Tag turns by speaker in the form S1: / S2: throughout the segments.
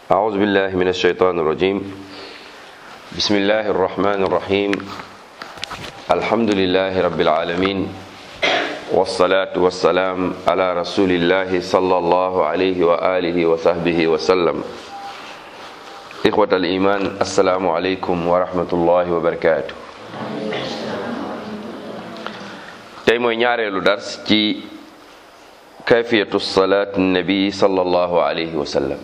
S1: أعوذ بالله من الشيطان الرجيم بسم الله الرحمن الرحيم الحمد لله رب العالمين والصلاة والسلام على رسول الله صلى الله عليه وآله وصحبه وسلم إخوة الإيمان السلام عليكم ورحمة الله وبركاته tey mooy ñaareelu dars ci kayfiyatu salaat nabi sallallahu alayhi wa sallam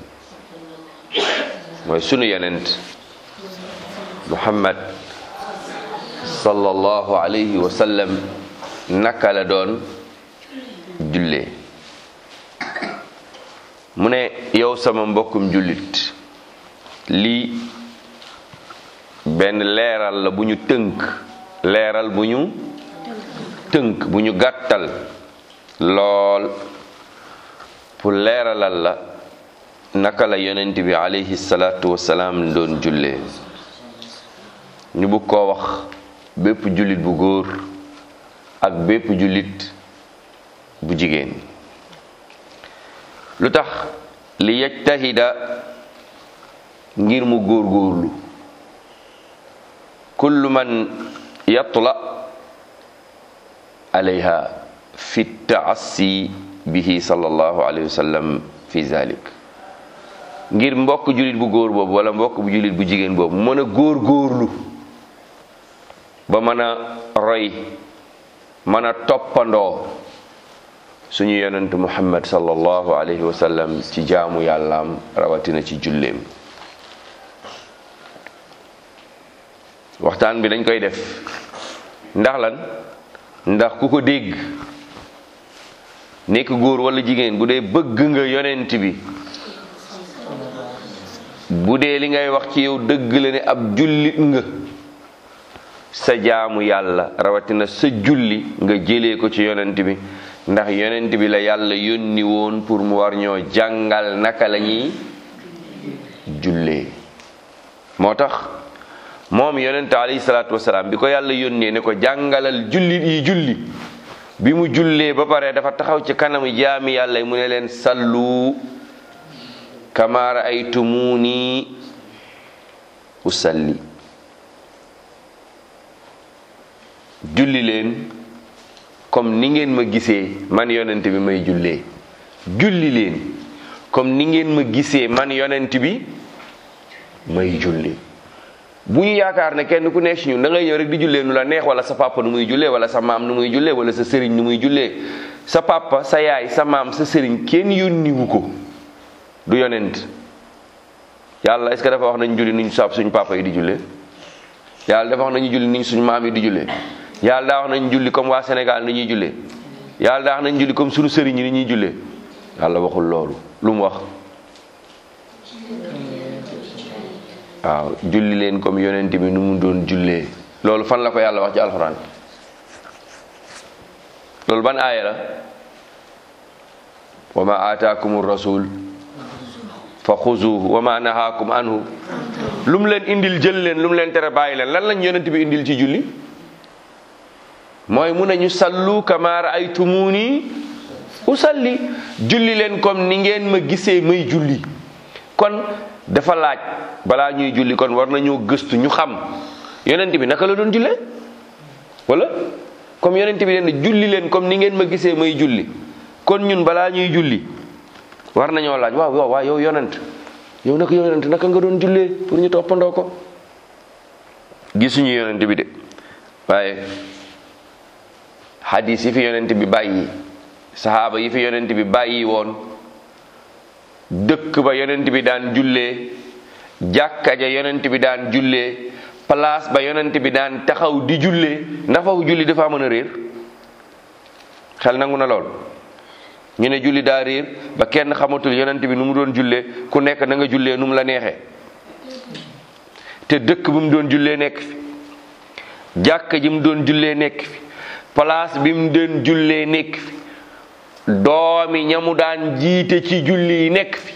S1: mooy sunu yenent muhammad sallallahu alayhi wa sallam naka la doon jullee mu ne yow sama mbokkum jullit lii benn leeral la bu ñu tënk leeral bu ñu tënk bu ñu gàttal lool pour leeralal la naka la yonent bi alayhi salaatu wasalaam doon jullee ñu bëgg koo wax bépp jullit bu góor ak bépp jullit bu jigéen lu tax li yajtahida ngir mu góorgóorlu kullu man yatla alayha fi taassi bihi sallallahu alayhi wa sallam fi zalik ngir mbokk jullit bu góor boobu wala mbokk bu jullit bu jigéen boobu mën a góor góorlu ba mën a roy mën a toppandoo suñu yonent muhammad sallallahu alayhi wa sallam ci jaamu yàllaam rawatina ci julleem waxtaan bi dañ koy def ndax lan ndax ku ko dégg nekk góor wala jigéen bu dee bëgg nga yonent bi bu dee li ngay wax ci yow dëgg la ne ab jullit nga sa jaamu yàlla rawatina sa julli nga jëlee ko ci yonent bi ndax yonent bi la yàlla yónni woon pour mu war ñoo jàngal naka la ñuy jullee moo tax moom yonent alayhi salaatu wasalaam bi ko yàlla yónnee ne ko jàngalal jullit yi julli bi mu jullee ba pare dafa taxaw ci kanamu jaami yàlla yi mu ne leen sallu kama raaytumuni usalli julli leen comme ni ngeen ma gisee man yonent bi may jullee julli leen comme ni ngeen ma gisee man yonent bi may julli bu ñu yaakaar ne kenn ku nekk ci ñun da ngay ñëw rek di jullee nu la neex wala sa papa nu muy jullee wala sa maam nu muy jullee wala sa sëriñ nu muy jullee sa papa sa yaay sa maam sa sëriñ kenn yónniwu ko du yonent yàlla est-ce que dafa wax nañu julli nuñ sab suñu papa yi di jullee yàlla dafa wax nañu julli nuñ suñu maam yi di jullee yàlla daa wax nañu julli comme waa Sénégal ni ñuy jullee yàlla daa wax nañu julli comme suñu sëriñ yi ni ñuy jullee yàlla waxul loolu lu mu wax waaw julli leen comme yonent bi nu mu doon jullee loolu fan la ko yàlla wax ci alxuraan loolu ban aaya la wa ma aataakum rasul fa xuzuhu wa ma nahaakum anhu lu mu leen indil jël leen lu mu leen tere bàyyi leen lan lañ yonent bi indil ci julli mooy mu ne ñu sallu kama raaytumuni usalli julli leen comme ni ngeen ma gisee may julli kon dafa laaj balaa ñuy julli kon war nañoo gëstu ñu xam yonent bi naka la doon jullee wala comme yonent bi leen julli leen comme ni ngeen ma gisee may julli kon ñun balaa ñuy julli war nañoo laaj waaw waaw waaw yow yonent yow naka yonent naka nga doon jullee pour ñu toppandoo ko gisuñu yonent bi de waaye hadis yi fi yonent bi bàyyi sahaaba yi fi yonent bi bàyyi woon dëkk ba yonent bi daan jullee jàkka ja yonent bi daan jullee place ba yonent bi daan taxaw di jullee ndax foofu julli dafa mën a réer xel nangu na lool ñu ne julli daa réer ba kenn xamatul yonent bi nu mu doon jullee ku nekk na nga jullee nu mu la neexee te dëkk bi mu doon jullee nekk fi jàkka ji mu doon jullee nekk fi place bi mu doon jullee nekk fi doomi ñamu daan jiite ci julli yi nekk fi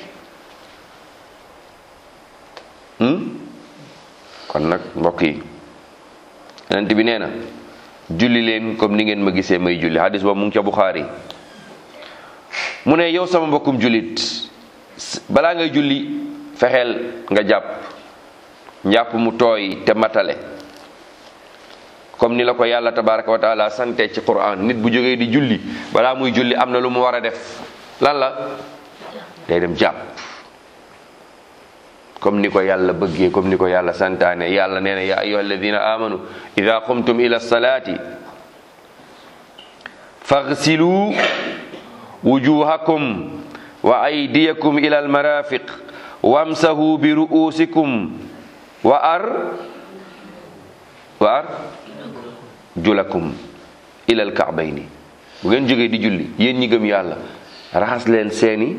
S1: kon nag mbokk yi yonent bi nee na julli leen comme ni ngeen ma gisee may julli hadis boobu mu ngi ca Buxaari mu ne yow sama mbokkum jullit balaa ngay julli fexeel nga jàpp njàpp mu tooy te matale comme ni la ko yàlla tabaraka wa taala sante ci quran nit bu jógee di julli balaa muy julli am na lu mu war a def lan la day dem jàpp comme ni ko yàlla bëggee comme ni ko yàlla santaane yàlla nee na ya ayuha alladina amanu ida qumtum ila salati faghsilu wujuhakum wa aydiyakum ila almarafiq wamsahu bi ru'usikum wa ar wa ar julakum ila alka'bayni bu ngeen jógee di julli yéen ñi gëm yàlla raxas leen seeni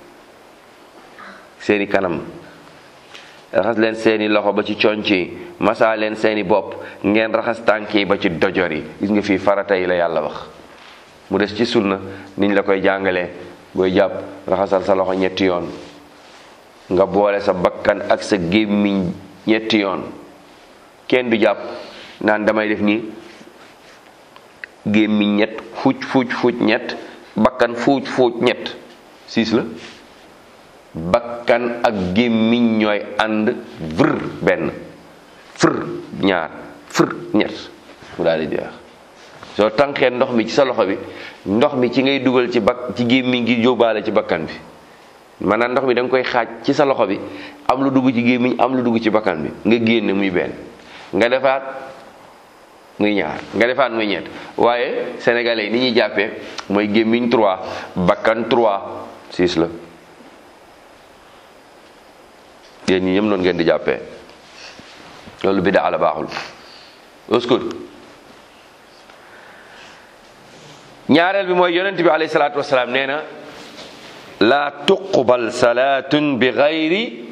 S1: seeni kanam raxas leen seeni loxo ba ci conc yi masaa leen seeni bopp ngeen raxas tànk yi ba ci dojor yi gis nga fii farata yi la yàlla wax mu des ci sunna niñ la koy jàngalee booy jàpp raxasal sa loxo ñetti yoon nga boole sa bakkan ak sa gémmiñ ñetti yoon kenn du jàpp naan damay def nii gémmiñ ñett fuuc fuuc fuuc ñett bakkan fuuc fuuc ñett siis la bakkan ak gémmiñ ñooy ànd vër benn fër ñaar fër ñett mu daal di jeex soo tànqee ndox mi ci sa loxo bi ndox mi ci ngay dugal ci bak ci gémmiñ gi jóobaale ci bakkan bi maanaam ndox mi da nga koy xaaj ci sa loxo bi am lu dugg ci gémmiñ am lu dugg ci bakkan bi nga génne muy benn nga defaat muy ñaar nga defaat muy ñett waaye sénégalais yi ni ñuy jàppee mooy gémmiñ 3 bakkan 3 6 la yéen ñi ñëpp noonu ngeen di jàppee loolu bi daa la baaxul oskul ñaareel bi mooy yonent bi alayhi salaatu wasalaam nee na laa tuqbal salaatun bi gayri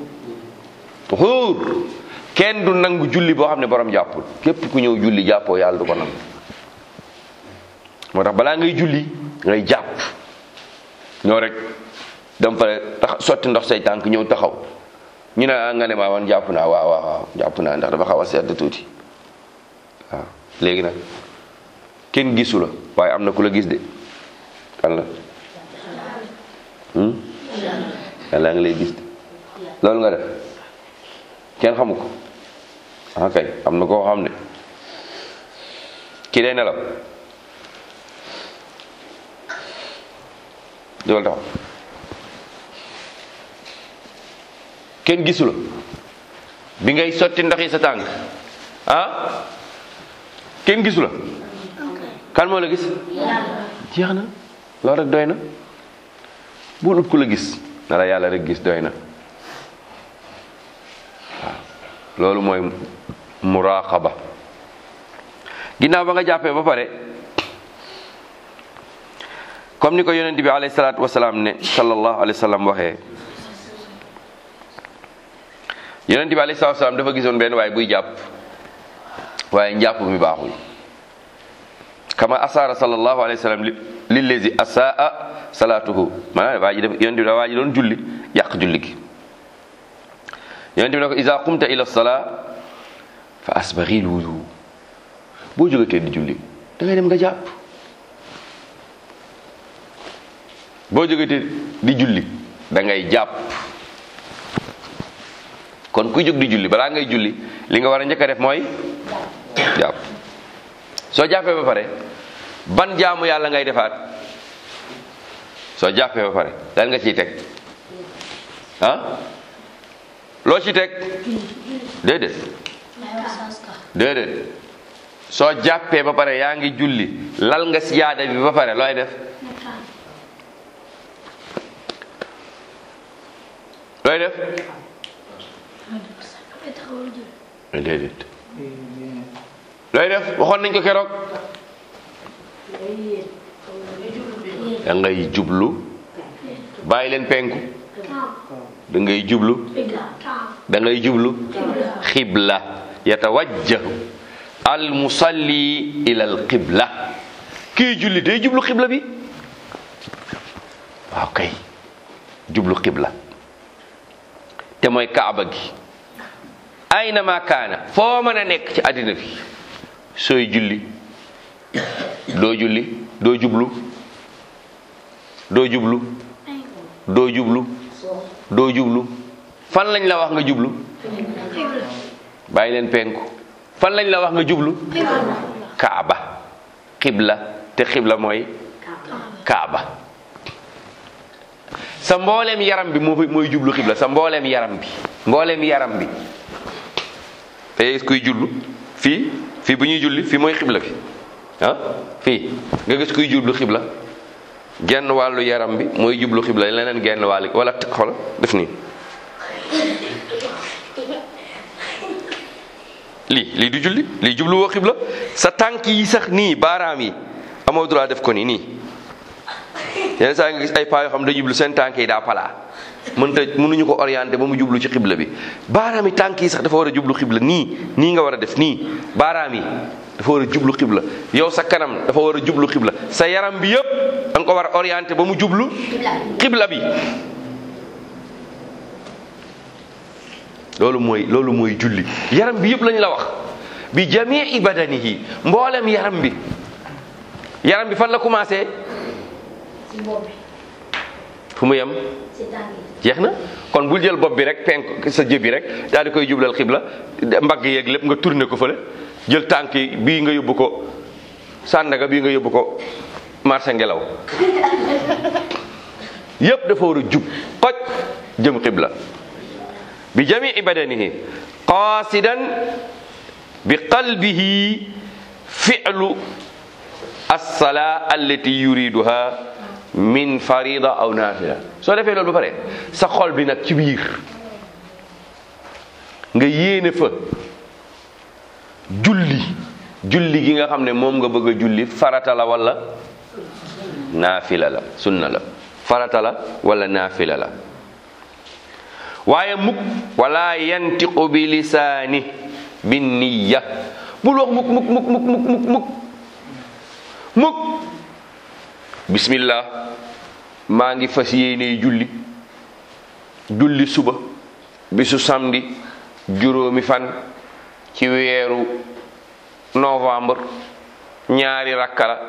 S1: tuhuur kenn du nangu julli boo xam ne borom jàppul képp ku ñëw julli jàppoo yàlla du ko nangu moo tax balaa ngay julli ngay jàpp ñoo rek dem fa tax sotti ndox say tànk ñëw taxaw ñu ne nga ne maa wan jàpp naa waaw waaw waaw jàpp naa ndax dafa xaw a sedd tuuti waaw léegi nag kenn gisu la waaye am na ku la gis de kan la yàlla ngi lay gis de loolu nga def kenn xamu ko ah kay am na koo xam ne kii day nelaw loolu taxaw kenn gisu la bi ngay sotti ndox yi sa tànk ah kenn gisu la kan moo la gis jeex na loolu rek doy na bu ut ku la gis na la yàlla rek gis doy na waaw loolu mooy muraqaba ginnaaw ba nga jàppee ba pare comme ni ko yonent bi alayhi salaatu wasalaam ne sallallahu alayhi wa sallam waxee yonent bi alayhi salaatu wasalaam dafa gisoon benn waaye buy jàpp waaye njàpp mi baaxul kama asaara sallallahu alayhi wa sallam lillazi asaa salaatuhu maanaam waa ji def yonent bi da waa ji doon julli yàq julli gi yonent bi ne ko iza qumta ila salaa fa asbaghil wudu boo jógatee di julli da ngay dem nga jàpp boo jógatee di julli da ngay jàpp kon kuy jóg di julli balaa ngay julli li nga war a njëkk a def mooy jàpp soo jàppee ba pare ban jaamu yàlla ngay defaat soo jàppee ba pare lan nga ciy teg ah loo ci teg déedéet déedéet soo jàppee ba pare yaa ngi julli lal nga siyaada bi ba pare looy def looy def déedéet looy def waxoon nañ ko keroog da ngay jublu bàyyi leen penku da ngay jublu da ngay jublu xibla yatawajjahu al musalli ila al qibla kii julli day jublu xibla bi waaw kay jublu xibla te mooy kaaba gi ayna ma kaana foo mën a nekk ci àddina bi sooy julli doo julli doo jublu doo jublu doo jublu doo jublu fan lañ la wax nga jublu bàyyi leen penku fan lañ la wax nga jublu kaaba xibla te xibla mooy kaaba sa mbooleem yaram bi moo mooy jublu xibla sa mbooleem yaram bi mbooleem yaram bi te kuy jullu fii fii bu ñuy julli fii mooy xibla bi ah fii nga gis kuy jublu xibla genn wàllu yaram bi mooy jublu xibla leneen genn wàll wala xool def nii lii lii du julli lii jublu woo xibla sa tànk yi sax nii baaraam yi amoo droit def ko nii nii yenn saa nga gis ay paa yoo xam ne jublu seen tànk yi daa palaa mënta mënuñu ko orienté ba mu jublu ci xibla bi baaraam yi tànk yi sax dafa war a jublu xibla nii nii nga war a def nii baaraam yi dafa war a jublu xibla yow sa kanam dafa war a jublu xibla sa yaram bi yëpp da nga ko war a orienté ba mu jublu xibla bi loolu mooy loolu mooy julli yaram bi yëpp lañ la wax bi jamii badanihi mboolem yaram bi yaram bi fan la commencé fu mu yem jeex na kon bul jël bopp bi rek penk sa jëbi rek daal di koy jublal xibla mbagg yeeg lépp nga tourné ko fële jël tànk yi bii nga yóbbu ko sàndaga bii nga yóbbu ko marché ngelaw yépp dafa war a jub xoj jëm xibla bi jamii badanihi qaasidan bi qalbihi fi'lu as-salaa allati yuriduha min farida aw nafila soo defee loolu ba pare sa xol bi nag ci biir nga yéene fa julli julli gi nga xam ne moom nga bëgg a julli farata la wala naafila la sunna la farata la wala naafila la waaye mukk wala yantiqu bi lisaani bi niya bul wax mukk mukk mukk mukk mukk mukk mukk mukk bismillah maa ngi fas yéene julli julli suba bisu samedi juróomi fan ci weeru novembre ñaari rakka la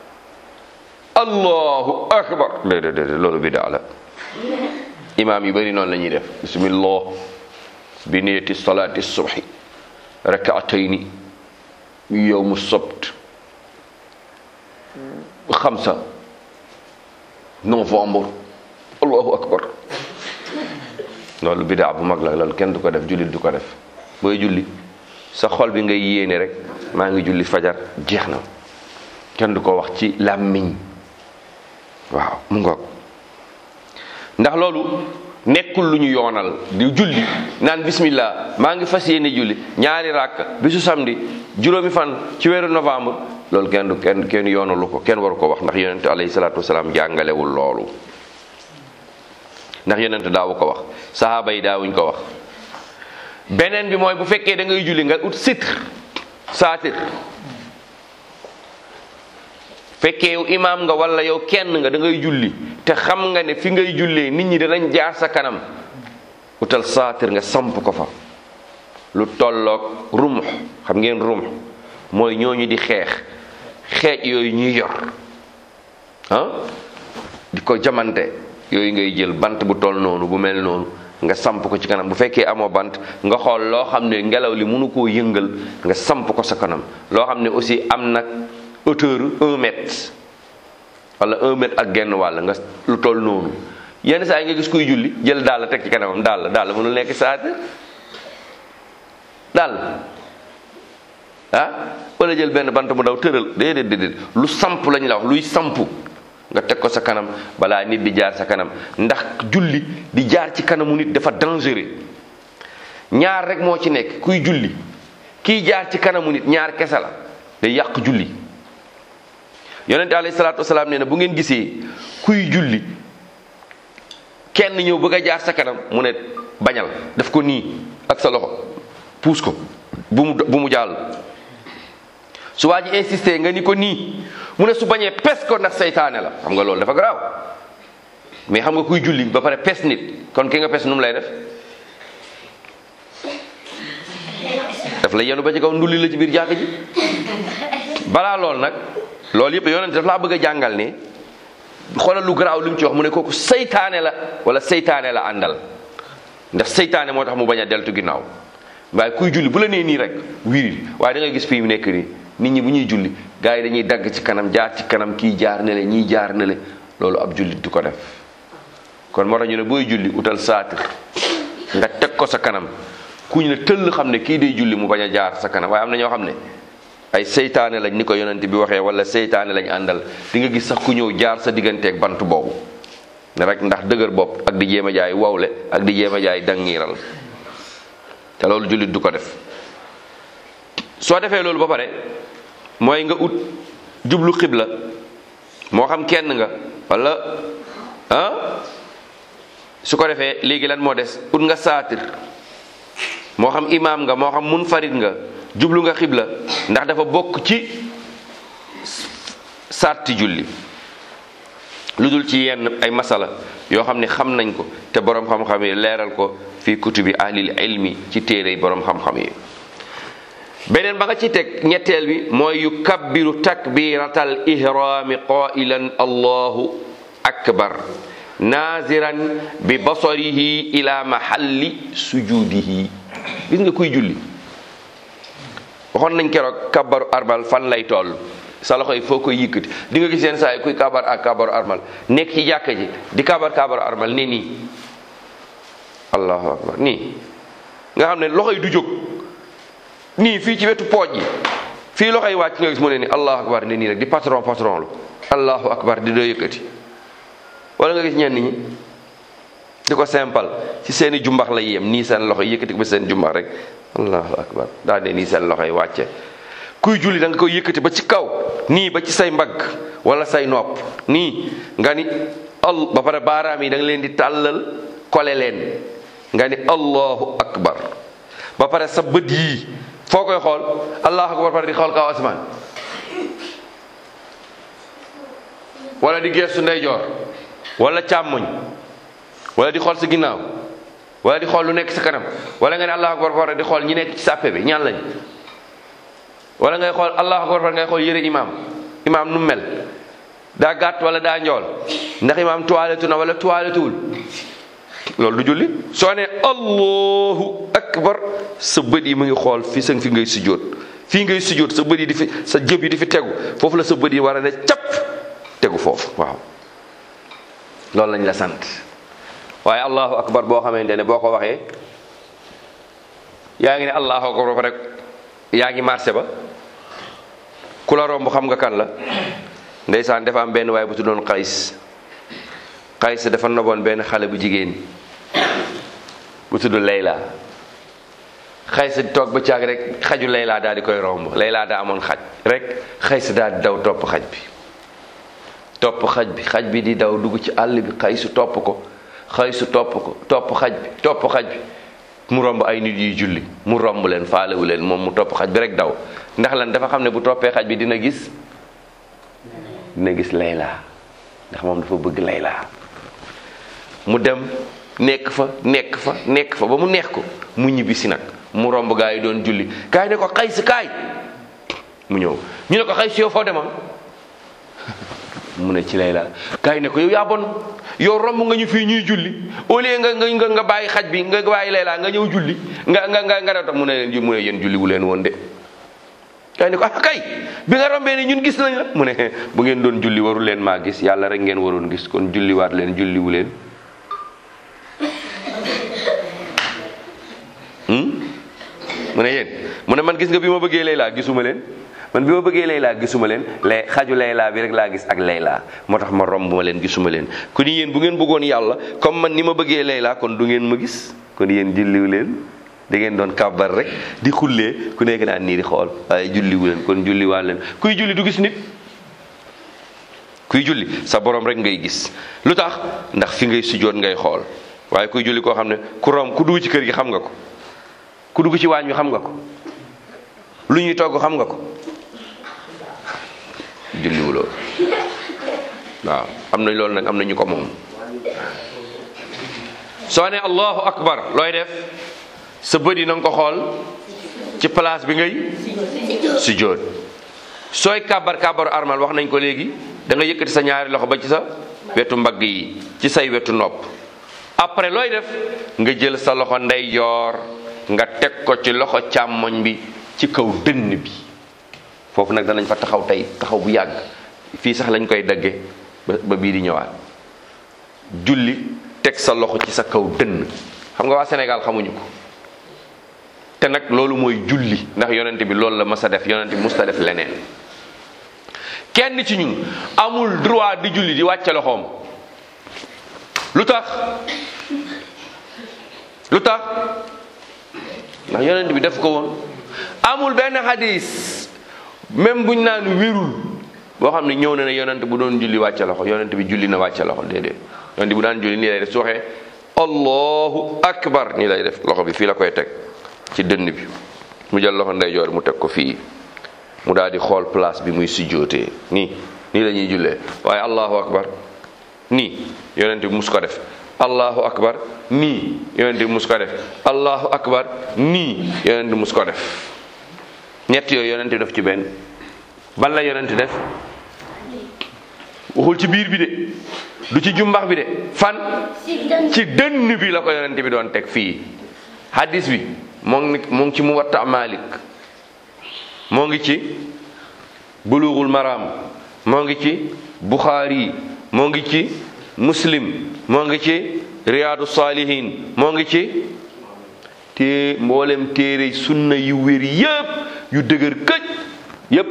S1: allahu akbar déedéet déedéet loolu bidaa la imaam yu bëri noonu la ñuy def bismillah bi niyati salaati subhi rakaatayni yowmu sabt xamsa novembre allahu akbar loolu bidaa bu mag la loolu kenn du ko def jullit du ko def booy julli sa xol bi ngay yéene rek maa ngi julli fajar jeex na kenn du ko wax ci làmmiñ waaw mu ngoog ndax loolu nekkul lu ñu yoonal di julli naan bismillah maa ngi fas yéene julli ñaari ràkk bisu samedi juróomi fan ci weeru novembre loolu kenn du kenn kenn yoonalu ko kenn waru ko wax ndax yonente alayhi salaatu wasalaam jàngalewul loolu ndax yonente daawu ko wax sahaaba yi daawuñ ko wax beneen bi mooy bu fekkee da ngay julli nga ut sitr saatir fekkee yow imaam nga wala yow kenn nga da ngay julli te xam nga ne fi ngay jullee nit ñi danañ jaar sa kanam utal saatir nga samp ko fa lu tolloog rumux xam ngeen rumux mooy ñooñu di xeex xeej yooyu ñuy yor ah di ko jamante yooyu ngay jël bant bu toll noonu bu mel noonu nga samp ko ci kanam bu fekkee amoo bant nga xool loo xam ne ngelaw li mënu koo yëngal nga samp ko sa kanam loo xam ne aussi am na hauteur un mètre wala un mètre ak genn wàll nga lu toll noonu yenn saa yi nga gis kuy julli jël daal teg ci kanamam daal daal mënul nekk saate daal ah wala jël benn bant mu daw tëral déedéet déedéet lu samp lañ la wax luy samp nga teg ko sa kanam balaa nit di jaar sa kanam ndax julli di jaar ci kanamu nit dafa dangereux ñaar rek moo ci nekk kuy julli kiy jaar ci kanamu nit ñaar kese la day yàq julli yonente alayhi salaatu wasalaam nee na bu ngeen gisee kuy julli kenn ñëw bëgg a jaar sa kanam mu ne bañal def ko nii ak sa loxo puus ko bu mu bu mu jàll su waa ji insisté nga ni ko nii mu ne su bañee pes ko ndax seytaane la xam nga loolu dafa garaaw mais xam nga kuy julli ba pare pes nit kon ki nga pes nu mu lay def daf la yenu ba ci kaw ndulli la ci biir jàkk ji balaa lool nag loolu yëpp yonent daf laa bëgg a jàngal ne xoolal lu garaaw li mu ci wax mu ne kooku seytaane la wala seytaane la àndal ndax seytaane moo tax mu bañ a deltu ginnaaw waaye kuy julli bu la nee nii rek wiril waaye da ngay gis fii mu nekk nii nit ñi bu ñuy julli gars yi dañuy dagg ci kanam jaar ci kanam kii jaar ne le ñii jaar ne le loolu ab jullit du ko def kon moo tax ñu ne booy julli utal saatir nga teg ko sa kanam ku ñu ne tëll xam ne kii day julli mu bañ a jaar sa kanam waaye am na ñoo xam ne ay seytaane lañ ni ko yonent bi waxee wala seytaane lañ àndal di nga gis sax ku ñëw jaar sa digganteeg bant boobu ne rek ndax dëgër bopp ak di jéem a jaay wawle ak di jéem a jaay dangiiral te loolu jullit du ko def soo defee loolu ba pare mooy nga ut jublu xibla moo xam kenn nga wala ah su ko defee léegi lan moo des ut nga saatir moo xam imaam nga moo xam munfarid nga jublu nga xibla ndax dafa bokk ci sarti julli lu dul ci yenn ay masala yoo xam ne xam nañ ko te boroom xam-xam yi leeral ko fi kutubi ahlil ilmi ci téere yi boroom xam-xam yi beneen ba nga ci teg ñetteel bi mooy yu kabbiru takbiratal ihrami qailan allahu akbar naziran bi basarihi ila mahalli sujudihi gis nga kuy julli waxoon nañ keroog kabbaru arbal fan lay toll sa loxo yi foo koy yëkkati di nga gis yenn saa yi kuy kabar ak kabaru armal nekk ci jàkka ji di kabar kabaru armal nii nii allahu akbar nii nga xam ne loxo yi du jóg nii fii ci wetu pooj yi fii loxo yi wàcc nga gis mu ne nii allahu akbar ne nii rek di patron patron lu allahu akbar di doo yëkkati wala nga gis ñenn ñi di ko simple ci seeni jumbax la yem nii seen loxo yi yëkkati ko ba seen jumbax rek allahu akbar daa ne nii seen loxo yi wàcce kuy julli da nga koy yëkkati ba ci kaw nii ba ci say mbagg wala say nopp nii nga ni al ba pare baaraam yi da nga leen di tàllal kole leen nga ni allahu akbar ba pare sa bët yii foo koy xool allahu akbar pare di xool kaw asmaan wala di geestu ndeyjoor wala càmmoñ wala di xool sa ginnaaw wala di xool lu nekk sa kanam wala nga ne allahu akbar pare di xool ñi nekk ci sàppe bi ñaan lañ wala ngay xool allahu akbar ngay xool yëre imaam imaam nu mel daa gàtt wala daa njool ndax imaam toilette na wala toilettuwul loolu du julli soo ne allahu akbar sa bët yi mu ngi xool fi sa fi ngay sujjóot fii ngay sujjóot sa bët yi di fi sa jëb yi di fi tegu foofu la sa bët yi war a ne cap tegu foofu waaw loolu lañ la sant waaye allahu akbar boo xamante ne boo ko waxee yaa ngi ne allahu akbar ba rek yaa ngi marché ba ku la romb xam nga kan la ndeysaan dafa am benn waaye bu tuddoon xays xays dafa noboon benn xale bu jigéen bu tudd Layla xays di toog ba caag rek xaju Layla daal di koy romb Layla daa amoon xaj rek xays daal di daw topp xaj bi topp xaj bi xaj bi di daw dugg ci àll bi xaysu topp ko xaysu topp ko topp xaj bi topp xaj bi mu romb ay nit yuy julli mu romb leen faalewu leen moom mu topp xaj bi rek daw ndax lan dafa xam ne bu toppee xaj bi dina gis dina gis layla ndax moom dafa bëgg layla mu dem nekk fa nekk fa nekk fa ba mu neex ko mu ñibbi si nag mu romb gaa yi doon julli gaa yi ne ko xay si kaay mu ñëw ñu ne ko xay si yow foo demoon mu ne ci layla gaa yi ne ko yow yaa bon yow romb nga ñu fii ñuy julli au lieu nga nga nga bàyyi xaj bi nga bàyyi layla nga ñëw julli nga nga nga nga def mu ne leen mu ne yéen julli wu leen woon de. kay ne ko ah kay bi nga rombee ni ñun gis nañ la mu ne bu ngeen doon julli waru leen maa gis yàlla rek ngeen waroon gis kon julliwaat leen julli wu leen. mu ne yéen mu ne man gis nga bi ma bëggee layla gisuma leen. man bi ma bëggee Layla gisuma leen lay xaju Layla bi rek laa gis ak Layla moo tax ma romb ma leen gisuma leen ku ni yéen bu ngeen bëggoon yàlla comme man ni ma bëggee Layla kon du ngeen ma gis kon yéen julliwu leen da ngeen doon kàbbar rek di xullee ku nekk naan nii di xool waaye julliwu leen kon julliwaat leen kuy julli du gis nit kuy julli sa borom rek ngay gis lu tax ndax fi ngay sujjoot ngay xool waaye kuy julli koo xam ne ku rom ku dugg ci kër gi xam nga ko ku dugg ci waañ wi xam nga ko lu ñuy togg xam nga ko julliwuloo waaw am na loolu nag am na ñu ko moom soo ne allahu akbar looy def sa bët yi na nga ko xool ci place bi ngay sujjóot sooy kàbbar kàbbaru armal wax nañ ko léegi da nga yëkkati sa ñaari loxo ba ci sa wetu mbagg yi ci say wetu nopp après looy def nga jël sa loxo ndeyjoor nga teg ko ci loxo càmmoñ bi ci kaw dënn bi foofu nag danañ fa taxaw tey taxaw bu yàgg fii sax lañ koy dagge ba ba bii di ñëwaat julli teg sa loxo ci sa kaw dënn xam nga waa Sénégal xamuñu ko te nag loolu mooy julli ndax yonent bi loolu la mës a def yonent bi musta def leneen kenn ci ñun amul droit di julli di wàcce loxoom lu tax lu tax ndax yonent bi def ko woon amul benn hadis même buñ naan wérul boo xam ne ñëw na ne yonent bu doon julli wàcce loxo yonent bi julli na wàcce loxo déedéet yonent bu daan julli nii lay def su waxee allahu akbar nii lay def loxo bi fii la koy teg ci dënn bi mu jël loxo ndeyjoor mu teg ko fii mu daal di xool place bi muy sujjootee nii nii la ñuy jullee waaye allahu akbar nii yonent bi mus ko def allahu akbar nii yonent bi mus ko def allahu akbar nii yonent bi mus ko def ñett yooyu yonent bi def ci benn ban la yonent def waxul ci biir bi de du ci jumbax bi de fan ci dënn bi la ko yonent bi doon teg fii hadis bi moo ngi moo ngi ci Muwatta Malik moo ngi ci Bulughul Maram moo ngi ci Bukhari moo ngi ci Muslim moo ngi ci Riyadu Salihin moo ngi ci te mboolem téere sunna yu wér yépp yu dëgër këj yépp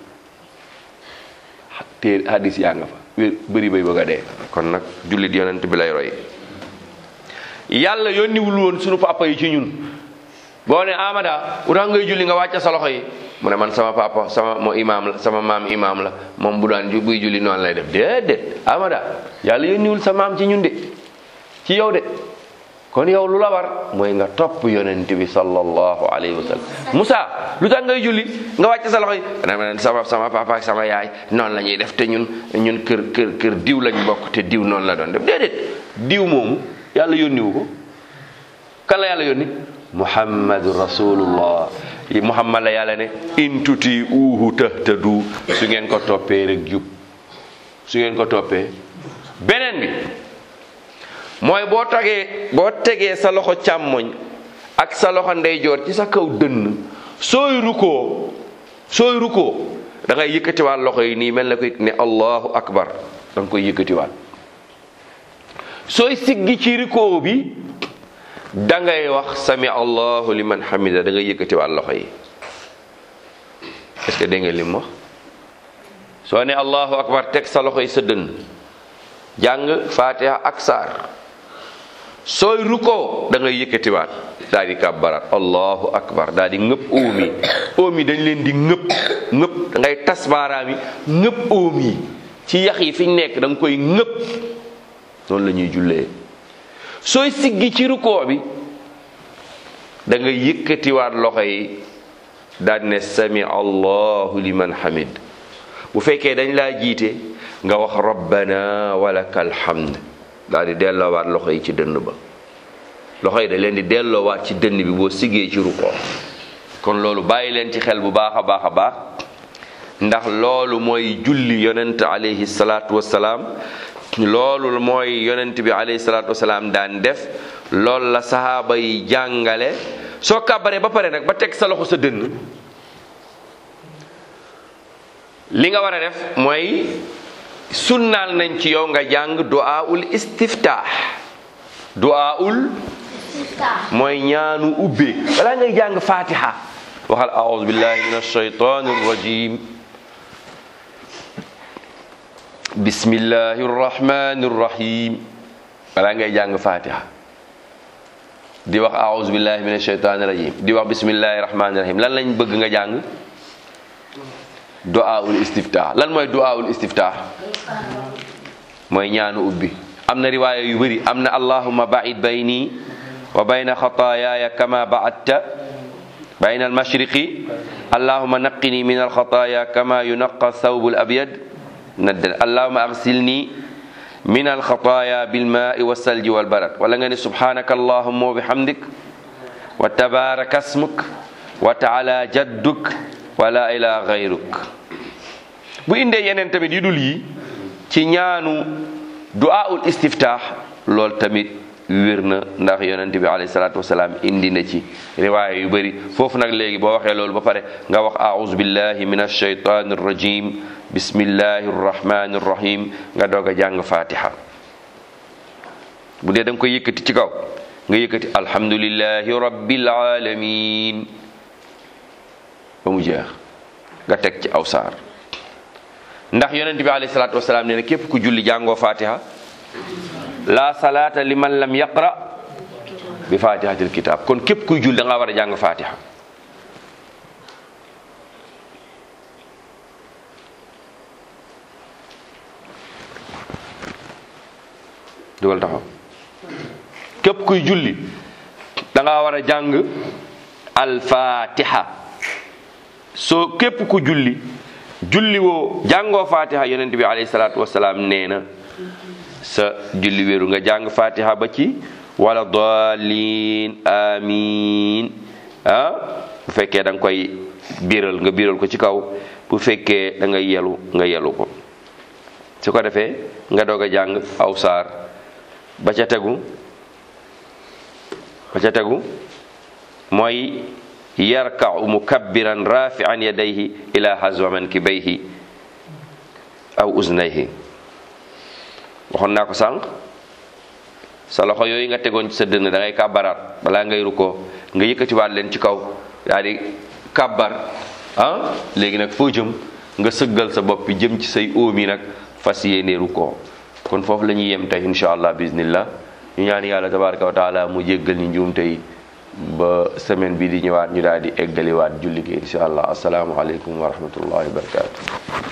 S1: téere hadis yaa nga fa wér bëri bay bëgg a dee kon nag jullit yonent bi lay roy yàlla yónniwul woon sunu papa yi ci ñun boo ne amada utax ngay julli nga wàcce sa loxo yi mu ne man sama papa sama moo imaam la sama maam imaam la moom bu daan buy julli noonu lay def déedéet amada yàlla yónniwul sa maam ci ñun de ci yow de kon yow lu la war mooy nga topp yonent bi sallallahu alayhi wa sallam Moussa lu tax ngay julli nga wàcce sa loxo yi ne sama sama papa ak sama yaay noonu la ñuy def te ñun ñun kër kër kër diw lañ bokk te diw noonu la doon def déedéet diw moomu yàlla yónniwu ko kan la yàlla yónni muhammadu rasulullah muhammad la yàlla ne in tuti uhu tahtadu su ngeen ko toppee rek jub su ngeen ko toppee beneen bi mooy boo tegee boo tegee sa loxo càmmoñ ak sa loxo ndeyjoor ci sa kaw dënn sooy rukoo sooy rukoo da ngay yëkkatiwaat loxo yi nii mel na ko ne allahu akbar da nga koy yëkkatiwaat sooy siggi ci rukoo bi da ngay wax sami allahu liman hamida da ngay yëkkatiwaat loxo yi est-ce que dégg ngeen li mu wax soo ne allahu akbar teg sa loxo yi sa dënn jàng fatiha ak saar sooy rukkoo da ngay yëkkatiwaat daal di kàbbaraat allahu akbar daal di ngëpp óom yi óom yi dañ leen di ngëpp ngëpp da ngay tas baaraam yi ngëpp óom yi ci yax yi fi ñu nekk da nga koy ngëpp noonu la ñuy jullee sooy siggi ci rukkoo bi da ngay yëkkatiwaat loxo yi daal ne sami allahu liman hamid bu fekkee dañ laa jiite nga wax rabbana walakal hamd daal di delloowaat loxo yi ci dënn ba loxo yi da leen di delloowaat ci dënn bi boo siggee ci rukkoo kon loolu bàyyi leen ci xel bu baax a baax a baax ndax loolu mooy julli yonent alayhi salaatu wasalaam loolu mooy yonent bi alayhi salaatu wasalaam daan def loolu la sahaaba yi jàngale soo kàbbaree ba pare nag ba teg sa loxo sa dënn li nga war a def mooy sunnaal nañ ci yow nga jàng du'aul istiftah du'aul mooy ñaanu ubbe balaa ngay jàng fatiha waxal a'udhu billahi minash shaytanir rajim bismillahir rahmanir rahim balaa ngay jàng fatiha di wax a'udhu billahi minash shaytanir rajim di wax bismillahir rahmanir rahim lan lañ bëgg nga jàng du'aul istiftah lan mooy du'aul istiftah mooy ñaanu ubbi am na riwaaya yu bëri am na allahumma ba'id bayni wa bayna xataayaaya kama ba'adta bayna almashriqi allahumma naqqini min alxataaya kama yunaqqa thawbu alabyad naddan allahumma aghsilni min alxataaya bilmaai wassalji walbarad wala nga ne subhanaka allahumma wa bihamdik wa tabaraka asmuk wa taala jadduk wa la ilaha gayruk bu indee yeneen tamit yu dul yi ci ñaanu du'aul istiftah lool tamit wér na ndax yonent bi alayhi salaatu wasalaam indi na ci riwaaya yu bëri foofu nag léegi boo waxee loolu ba pare nga wax aouzu billahi min alshaytani arrajim bismillahi arrahmani arrahim nga doog a jàng fatiha bu dee da nga koy yëkkati ci kaw nga yëkkati alhamdulillahi rabbil alamin ba mu jeex nga teg ci aw saar ndax yonent bi alayhi salaatu wasalaam nee na képp ku julli jàngoo fatiha la salaata liman lam yaqra bi fatihatil kitab kon képp kuy julli da nga war a jàng fatiha dugal taxaw képp kuy julli da nga war a jàng alfatiha soo képp ku julli julli woo jàngoo fatiha yonent bi alayhi salaatu wasalaam nee na sa julli wéeru nga jàng fatiha ba ci wala dalin amin ah bu fekkee da nga koy biiral nga biiral ko ci kaw bu fekkee da nga yelu nga yelu ko su ko defee nga doog a jàng aw saar ba ca tegu ba ca tegu mooy yarka'u mukabbiran rafi'an yadayhi ila hazwa mankibayhi aw uznayhi waxoon naa ko sànq sa loxo yooyu nga tegoon ci sa dënn da ngay kàbbaraat balaa ngay rukkoo nga yëkkatiwaat leen ci kaw daal di kàbbar ah léegi nag foo jëm nga sëggal sa bopp bi jëm ci say óom yi nag fas yéene rukkoo kon foofu la ñuy yem tey insha allah bismillah ñu ñaan yàlla tabaraka wa taala mu jéggal ñu njuum tey ba semaine bi di ñëwaat ñu daal di eggaliwaat julli gi insha allah asalaamualeykum wa rahmatullahi wa barakatu